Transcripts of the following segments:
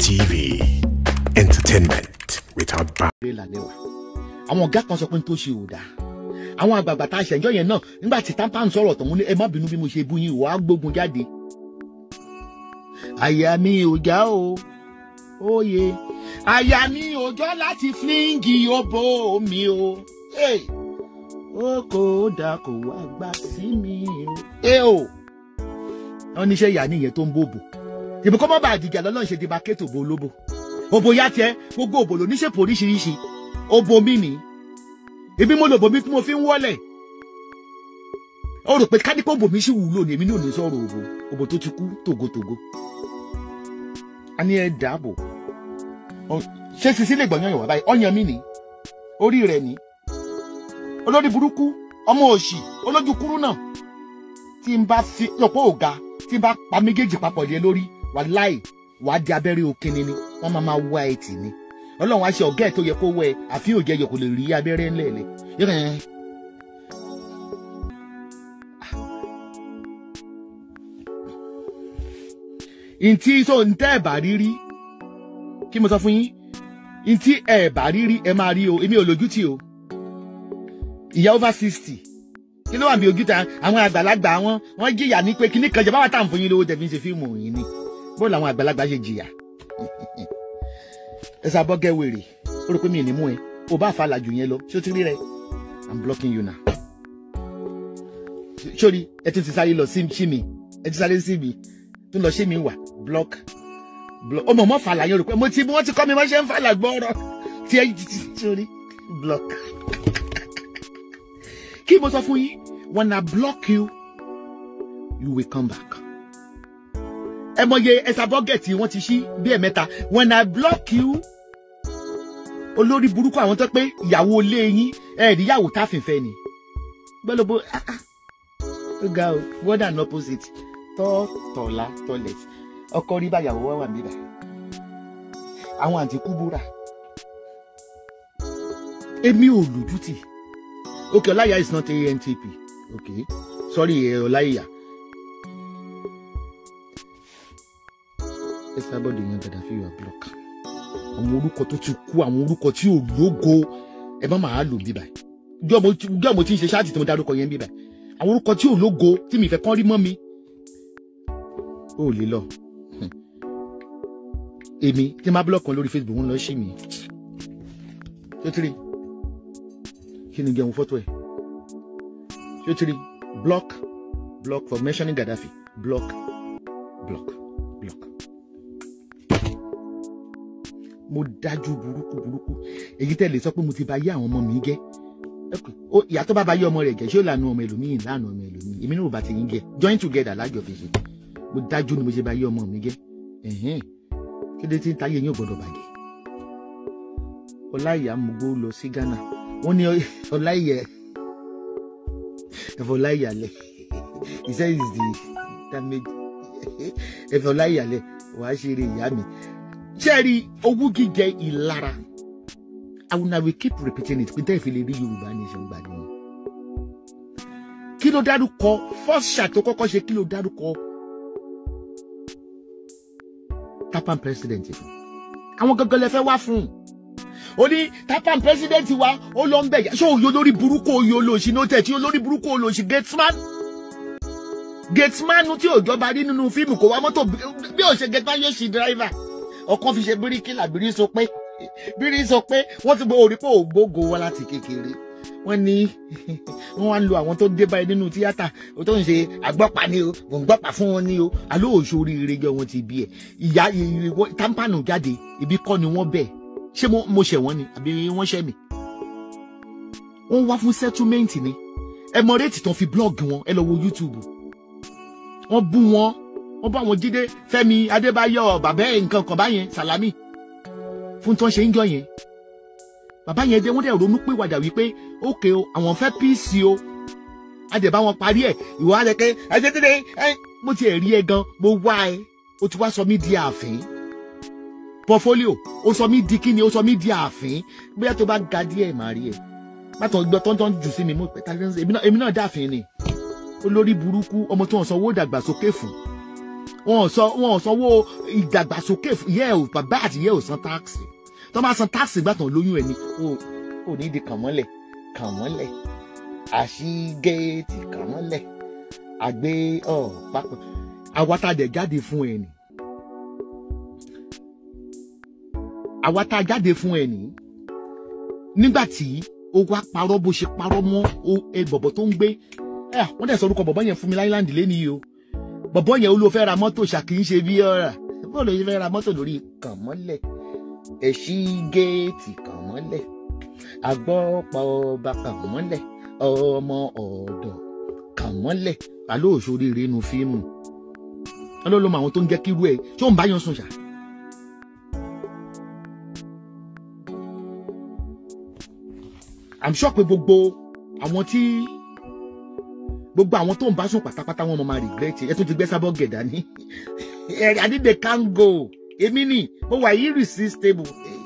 TV. Entertainment without bounds. eré lálẹ́ wa àwọn ọ̀gá kan sọ pé n tó ṣe ò dáa àwọn àgbààgbà tá a ṣẹ̀jọ́ yẹn náà nígbà tí tampa ń sọ̀rọ̀ tọ̀hún ní ẹ má bínú bí mo ṣe bú yín wàá gbógun jáde. àyà mi ò já o òye àyà mi ò jọ láti fíńgì òbò mi o Hey! ó kò dà kó wá gbà sí mi o. ẹ o wọn níṣẹ́ ìyá nìyẹn tó ń bòbò ìbí kọ́ mọ́ bá àdìjà lọ́lọ́ ṣe dìbà kéètò bo olóbò òbò ya tiẹ̀ gbogbo òbò ló níṣèpò oríṣiríṣi òbò mi nìí ebi mo lò bòmí tí mo fi ń wọlẹ̀ ó rò pé kádìpọ̀ bòmí sì wúlò ní èmi ní òní sọ̀rọ̀ òbò òbò tó ti kú tògótògó a ní ẹ dàbò Ọ- ṣé sisi lè gbọ̀nyàn ìwà báyìí ọ̀yàn mi nì orí rẹ̀ ní olórí burúkú ọmọ òṣì olójú kúrú náà tí n bá fi lọ́pọ̀ òga tí n bá pa méjèèjì papọ̀ lé lórí wà láì wàá di abẹ́rẹ́ òkínni ni wọ́n máa máa wá ẹ̀ tì ní ọlọ́run á ṣe ọ̀gá ẹ̀ tó yẹ kó wẹ̀ àfi òjẹ́ yẹ kó lè rí abẹ́rẹ́ ńlẹ̀ẹ́lẹ̀ yẹ́n ẹ̀ ntí so ntẹ́ ẹ̀ bá rí rí kí mo sọ fún yín ntí ẹ̀ bá rí rí ẹ máa rí o èmi ò lójú tì o ìyá over sixty kí ló wà bí ojú ta àwọn àgbàlagbà wọn wọn jìyà ní pé kíní kan jẹ báwa tá à ń fún yín lówó tẹ̀ fi ń ṣe fíìmù yín ni bó làwọn àgbàlagbà ṣe jìyà ẹ sá bọ́gẹ́ wèrè ó rò pé mi ì ní mú ẹ o bá fa làjù yẹn lọ ṣé o ti rí rẹ i'm blocking you now. sórí ẹ ti ti sáré lọ sí sí mi ẹ ti sáré sí mi tún lọ sí mi wà block block ọmọ mọ fàlà yẹn rò pé mo ti wọ́n ti kọ́ mi wọ́n ṣe ń fàlà gbọ́rọ̀ tí ẹ ti sórí block. kí mo sọ fún yín when i block you you will come back ẹ mọye ẹsà bọ́gẹ̀tì wọ́n ti ṣí bí ẹ̀mẹ́ta when i block you olórí burúkú àwọn tó pé ìyàwó ilé yín ẹ̀ẹ́dìyàwó táfìfẹ́ ni gbọ́dọ̀ ah ah ó ga o word and opposite tọ́ tọ̀la toilet ọkọ rí báyàwó wá wà níbà àwọn àǹtí kúbúrà èmi ò lùdútì ok ọláyà is not antp ok sorry ẹ ọláyà ẹ sábọ̀dọ̀ yẹn dàda fi wà block àwọn orúkọ tó ti kú àwọn orúkọ tí ò lógo ẹ má máa lò bíbà jọ́ mo ti ń ṣe ṣáàtì tí mo dárúkọ yẹn bíbà àwọn orúkọ tí ò lógo tí mi fẹ́ kán rí mọ́ mi ó lè lọ èmi tí n bá búlọ̀kì kan lórí facebook ń lọ sí mi ṣé o ti rí kí ni jẹun fọ́tò ẹ̀ ṣé o ti rí block block for mentioning gaddafi block block block mo dájú burúkú burúkú èyí tẹ́ lè sọ pé mo ti bà yé àwọn ọmọ mi jẹ́ Okay. ó ìyá tó bá bá yé ọmọ rẹ̀ jẹ́ ṣé ó lànà ọmọ ẹlòmíì lànà ọmọ ẹlòmíì èmi náà ò bá ti yín jẹ́ join together lájọ fi ṣe mo dájú ni mo ṣe bá yé ọmọ mi jẹ́ ẹ̀hẹ́n kí ló ti ń táyé yín ò gbọ́dọ̀ bàjẹ́ ọláìyá mugbó lọ sí Ghana wọ́n ní ọláìyá ẹ̀fọ́ ọláìyá lẹ̀ he said is the damage ẹ̀fọ́ ọláìyá lẹ̀ wàá ṣe eré ìyá mi ṣẹ́ẹ̀rí owó gíjẹ ìlara I will, I will keep repeating it pé tẹ́ ìfẹ́ lè rí Yorùbá nation gbà nìyẹn. kí ló dárúkọ first shot tó kọ́kọ́ ṣe kí ló dárúkọ tapan president fún àwọn gangan lè fẹ́ wá fún un ó ní tapan president wa ó lọ ń bẹ̀ yá ṣé òye olórí burúkú òye olóòṣì ní ó tẹ̀ tí olórí burúkú olóòṣì gatesman gatesman tí òjọba rí nínú fíìmù kò wá mọ́tò bí ó ṣe gatesman yóò ṣì driver ọkàn fi ṣe bíríkìlà bírí sọ pé bírí sọ pé wọ́n ti gbọ́ orí pé ògbógo wá láti kékeré wọ́n ní wọ́n wá ń lo àwọn tó dé báyìí nínú tíátà o tó ń ṣe àgbọ́pá ni o mò ń gbọ́pá fún wọn ni o àlọ́ òṣòrí ìrẹ́jọ wọn ti bí ẹ̀ ìyá ìrìwọ́ támpánù jáde ibi kọ́ ni wọ́n bẹ̀ ṣé mo mo ṣẹ̀ wọ́n ni àbí wọ́n ṣẹ̀ mí. wọ́n wá fún settlement ni ẹ mọ réètì tán fi blog wọn ẹ lọ wo YouTube wọ́n bú wọn wọ́n bá wọn Jídé Fẹ́mi Adébáyọ̀ bàbá ẹ̀ nǹkan kan báyẹn Sàlámì fún tí wọ́n ṣe ń jọ yẹn bàbá yẹn dé wọ́n dẹ̀ ronú pé wàdà wípé ókè o àwọn fẹ́ píìsì o a dẹ̀ bá wọn parí ẹ̀ ìwọ á lẹ́kẹ́ ẹ jẹ́ tẹ́lẹ̀ ẹ mo ti rí ẹ gan mo wá ẹ o ti wá sọ mí di ààfin portfolio o sọ mí di kíni o sọ mí di ààfin bóyá tó bá ga díẹ̀ màá rí ẹ bàtàn gbọ́ tọ́ntọ́n jù sí mi mo pẹ́ tàbí èmi náà dáàfin ni olórí burúkú ọmọ tí wọ́n sanwó dàgbàsókè fún wọn ò sọ wọn ò sanwó ìdàgbàsókè ìyá ẹ ò bàbá àti ìyá ẹ ò san táàkì tó bá san táàkì gbàtàn lóyún ẹ ni ó ò ní di kàn mọ́lẹ̀ kàn mọ́lẹ̀ àṣì géètì kàn mọ́lẹ̀ àgbé ọ̀ pápá àwa tá a dẹ̀ jáde fún ẹ nì àwa tá a jáde fún ẹ nì nígbà tí ó wá parọ́ bó ṣe parọ́ mọ́ ẹ bọ̀bọ̀ tó ń gbé ẹ wọ́n dẹ̀ sọ orúkọ bọ̀bọ̀ yẹn fún mi láìláńdì lé nìyí o bọ̀bọ̀ yẹn ó ló fẹ́ ra mọ́tò ṣàkì ń ṣe bí ọ̀rà bọ́ọ̀ ló ṣe fẹ́ ra mọ́tò lórí kàn mọ́lẹ̀ ẹ̀ṣí géètì kàn mọ́lẹ̀ agbọ́pọ̀ ọba kàn mọ́lẹ̀ ọmọ ọ̀dọ̀ kàn mọ́lẹ̀ àlọ́ òṣòrìrì inú fíìmù ọlọ́lọ́mọ àwọn tó ń jẹ́ kírú ẹ̀ tí ó ń bá yan sùn ṣá. I'm sure pé gbogbo àwọn tí gbogbo àwọn tó ń bá sùn pátápátá wọn máa regret ẹ tó ti gbé sábọ gẹdà ní I need the can go èmi ni mo wà irresistible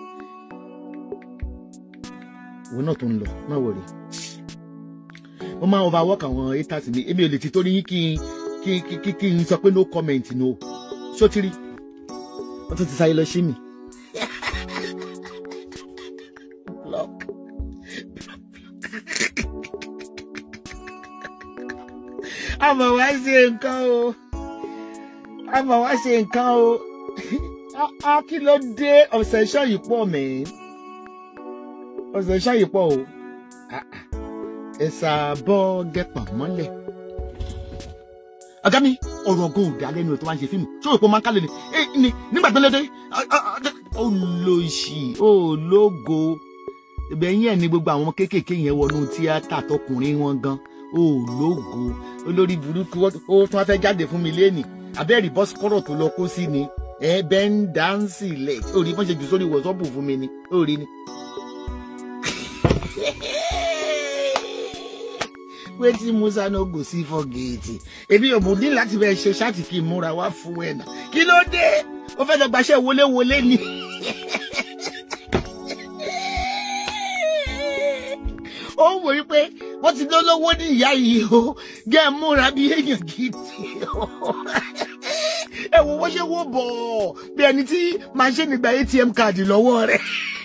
òun náà tó ń lọ má wọlé mo máa overwork àwọn haters mi èmi ò lè ti torí yín kí n kí kí kí kí n sọ pé no comment no sotiri wọ́n tún ti sáyé lọ sí mi. block àmọ̀ wá ṣe nǹkan o àmọ̀ wá ṣe nǹkan o á kí ló dé ọ̀sẹ̀ iṣẹ́ yìí pọ̀ mẹ́ ọ̀sẹ̀ iṣẹ́ yìí pọ̀ o ẹ̀sà bọ́ gẹ́pà mọ́lẹ̀ ọ̀gá mi ọ̀rọ̀ ọ̀gá òdà lẹ́nu ẹ̀ tó wá ń ṣe fíìmù tí òpó máa ń kálẹ̀ ni ni nígbà tó lédè olóṣì ológo ibẹ̀ yẹn ni gbogbo àwọn kéékèèké yẹn wọnú tíátà tọkùnrin wọn gan ológo olórí burúkú ó tún wá fẹ́ jáde fún mi lẹ́nì abẹ́rì bọ́sikọ́rọ̀ tó lọ kó sí ni ẹ bẹ́ ń dáńsì lẹ̀ orí bọ́n ṣe jù sórí wọ̀sọ́ọ̀bù fún mi ni orí ni. wetin musa no go see for gate èmi ò mú ní láti bẹ ṣe ṣáàtì kí n múra wá fún ẹ náà kí ló dé ó fẹ́ lọ gbaṣẹ́ wọléwọlé ni. ó ń wòye pé wọ́n ti lólówó ní ìyá yìí o gẹ́ ẹ múra bí èèyàn gidi ẹ wo wọ́n ṣe wó bọ̀ bí ẹni tí màṣẹ́nì gba atm káàdì lọ́wọ́ rẹ̀.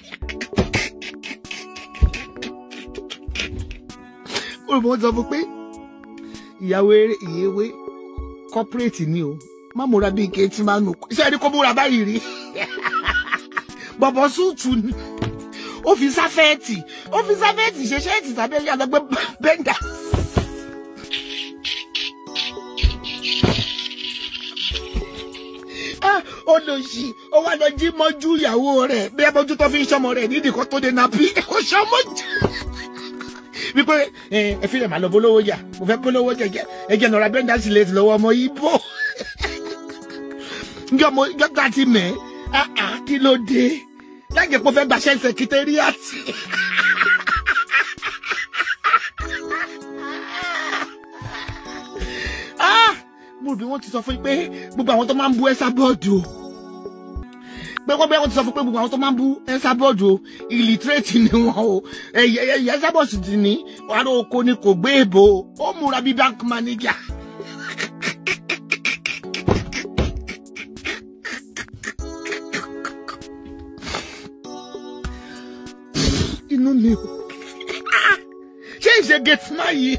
olùmọ̀ sọ fún pé ìyàwó ìyèwé corporate ni o má múra bíi kéétì máa nù ṣé ẹni kó múra báyìí rí bọ̀bọ̀ súùtù ni ó fi sáfẹ́ẹ̀tì ó fi sáfẹ́ẹ̀tì ṣe ṣẹ́ẹ̀tì tàbí ẹ̀yà lọ́gbẹ́ bẹ́ńdà. ó lọ sí ó wá lọ jí mọ́jú ìyàwó rẹ̀ bí ẹ bójú tó fi ń ṣọmọ rẹ̀ nídìí kan tó dé nàbí ó ṣọmọ jù wípé ẹ fi lè máa lọ bólówó jà mo fẹ́ bólówó jà ẹ jẹ́ nọ̀ra bẹ́ńdà sí lè lọ́wọ́ ọmọ ibo njọ́ mo gbọ́dọ̀ àti mẹ́ kí ló dé lájẹ pé ó fẹ́ gbaṣẹ́ sẹkítẹ́rìàtì. mo bí wọ́n ti sọ fún yín pé gbogbo àwọn tó máa ń bú ẹ́sà bọ́ọ̀dù o pé wọ́n bẹ́ẹ̀ wọ́n ti sọ fún pé gbogbo àwọn tó máa ń bú ẹ́sà bọ́ọ̀dù o ìlítírèètì ni wọ́n o ẹ̀yẹ ẹ́sà bọ́ọ̀sì ti ní wàrà oko ni kò gbé èbò ó múra bí bank manager. inú mi o ṣé ìṣe gẹ̀tìmá yìí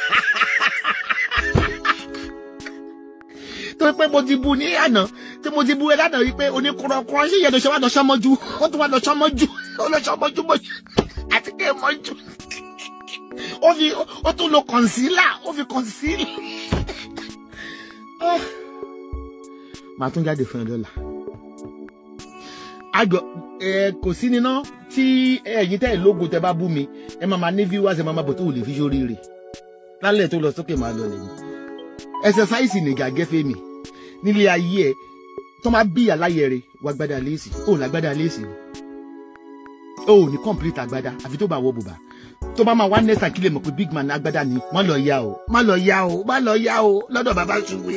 tó pé mo ti bu ní àná tí mo ti bu ẹ lánàá yìí pé oníkùrọ̀kùrọ̀ ṣé ìyẹn ló ṣe wá lọ sọmọjú ó tún wá lọ sọmọjú ó lọ sọmọjú mọjú àti kí ẹ mọjú ó fi ó tún lo kọ̀nsílà ó fi kọ̀nsílà màá tún jáde fún ẹ lọ́la àjọ ẹ kò sí níná tí ẹ̀yin tẹ́ ẹ̀ lógo tẹ́ bá bú mi ẹ máa ma ní viewers ẹ máa ma bọ̀ tó wò lè fi sórí rẹ̀ lálẹ́ tó lọ sókè máa lọ lẹ́yìn ẹsẹsáìsì nìgà gẹ́fẹ́ mi nílé ayé ẹ tó máa bí àláyẹ rẹ wà gbádà léèsì ó lágbádà léèsì o ò ní complete àgbádá àfi tó bá wọ bùbá tó bá máa wá nẹ́sà kí lè mọ̀ pé big man àgbádá ni má lọ yá o má lọ yá o má lọ yá o lọ́dọ̀ bàbá ṣùgbọ́n.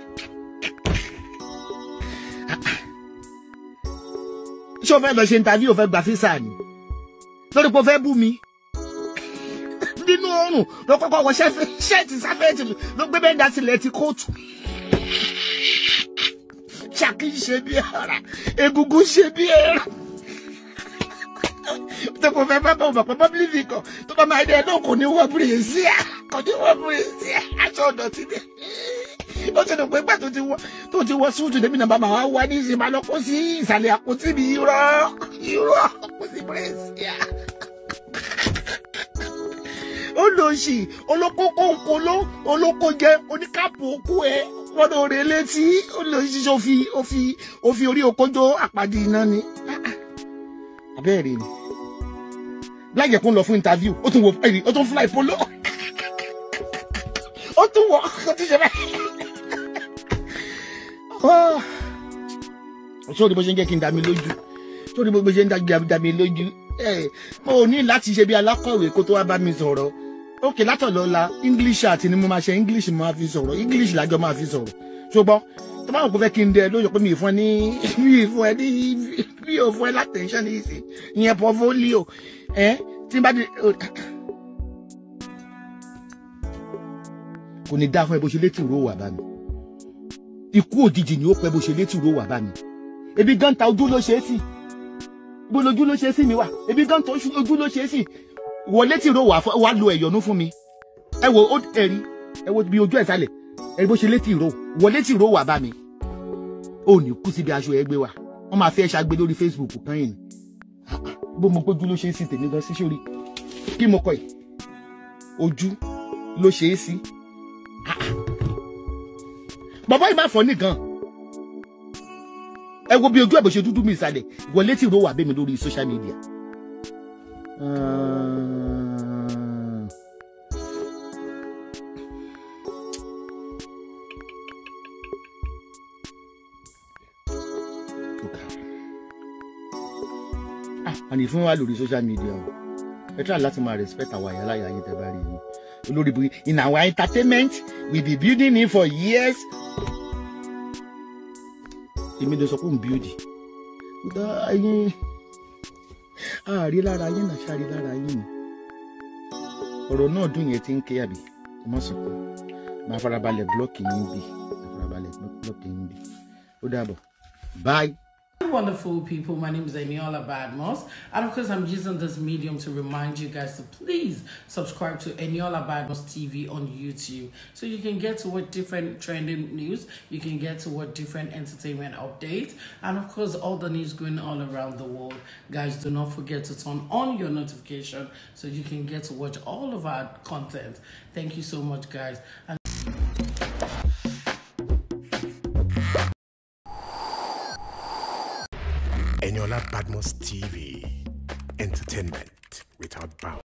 ṣé o fẹ́ lọ ṣe interview o fẹ́ gba físà ni lórí pé o fẹ́ bú mi nínú oorun ló kọ́kọ́ wọ ṣẹ́ẹ̀tì sáfẹ́ẹ̀tì ló gbé bẹ́ẹ̀ dá sílẹ̀ ti kóòtù. ṣàkí ṣe bí ara egungun ṣe bí ẹran tó kò fẹ́ bá bá ọmọ pẹ́ pọ́bílì kan tó bá máa dé ẹ̀ náà kò ní wọ bírèsíà kò ní wọ bírèsíà aṣọ ọ̀dọ̀ ti dé ó ti dùn pé gbà tó ti wọ tó ti wọ súùtù débi náà bàbá wa wá ní ìsìn máa lọ kó sí ìsàlẹ̀ àpótí mi irọ́ irọ́ kó sí bírèsíà ó lọ sí olóko kónkóló olóko jẹ oníkàpù okú ẹ wọn lọ rè létí ó lọ sí ó fi ó fi ó fi orí okójó àpàdé iná ni abẹ́rẹ́ ni láyẹ̀ kó ń lọ fún interview ó tún wọ ẹ̀rí ó tún fly polo ó tún wọ ó tún ṣe báyìí sórí bó ṣe ń jẹ́ kí n dá mi lójú sórí bó ṣe ń dá mi lójú mo ní láti ṣe bí alákọ̀wé kó tó wá bá mi sọ̀rọ̀ ókè látọ̀lọ́la english àti ni mo máa ṣe english mo máa fi sọ̀rọ̀ english lájọ máa fi sọ̀rọ̀ ṣùgbọ́n tó bá wọn kò fẹ́ kí n dẹ lóyọ pé mi ì fún ẹ ní mi ì fún ẹ ní mi ò fún ẹ látẹ̀ńṣẹ́ ní ìsìn ìyẹn portfolio ẹ tí n bá di. kò ní dáa fún ẹ bó ṣe létí ìró wà bá mi ikú òjijì ni ó pẹ́ bó ṣe létí ìró wà bá mi ebi gan ta ojú ló ṣe é sí ibo lójú ló ṣe é sí mi wà ebi gan ta ojú ló ṣe é sí wọlé tí ìró wà wà lo ẹ̀yọ̀nú fún mi ẹ wo ó ẹ̀rí ẹ wo bí ojú ẹ̀ sálẹ̀ ẹ bó ṣe létí ìró wọlé tí ìró wà bá mi ó ní kú síbi aṣọ ẹ gbé wa wọ́n máa fi ẹ ṣàgbé lórí Facebook kan yìí bó mo gbójú ló ṣe é sí tèmi gan sí sórí kí mo kọ yìí ojú ló ṣe é sí bàbá yìí máa fọ nìkan ẹ wo bí ojú ẹ bó ṣe dúdú mi ìsàlẹ̀ wọlé tí ìró wà bẹ́ẹ̀ mi lórí social media. àní fún wa lórí social media o ẹ try láti máa respect àwọn àyàlá yà yín tẹ bá rí yín olórí bu in our entertainment we be building it for years èmi lè sọ pé òun build ẹyin àárí lára yín náà ṣáàrí lára yín ni ọ̀rọ̀ náà dùn yẹn ti ń ké àbí ẹ má sọ pé máa farabalẹ̀ blọ́ọ̀kì yín bì máa farabalẹ̀ blọ́ọ̀kì yín bì ó dàbọ̀ bye. Wonderful people, my name is Eniola Badmos, and of course, I'm using this medium to remind you guys to please subscribe to Eniola Badmos TV on YouTube so you can get to what different trending news, you can get to what different entertainment updates, and of course, all the news going all around the world. Guys, do not forget to turn on your notification so you can get to watch all of our content. Thank you so much, guys. And Eniola Badmos TV. Entertainment without bounds.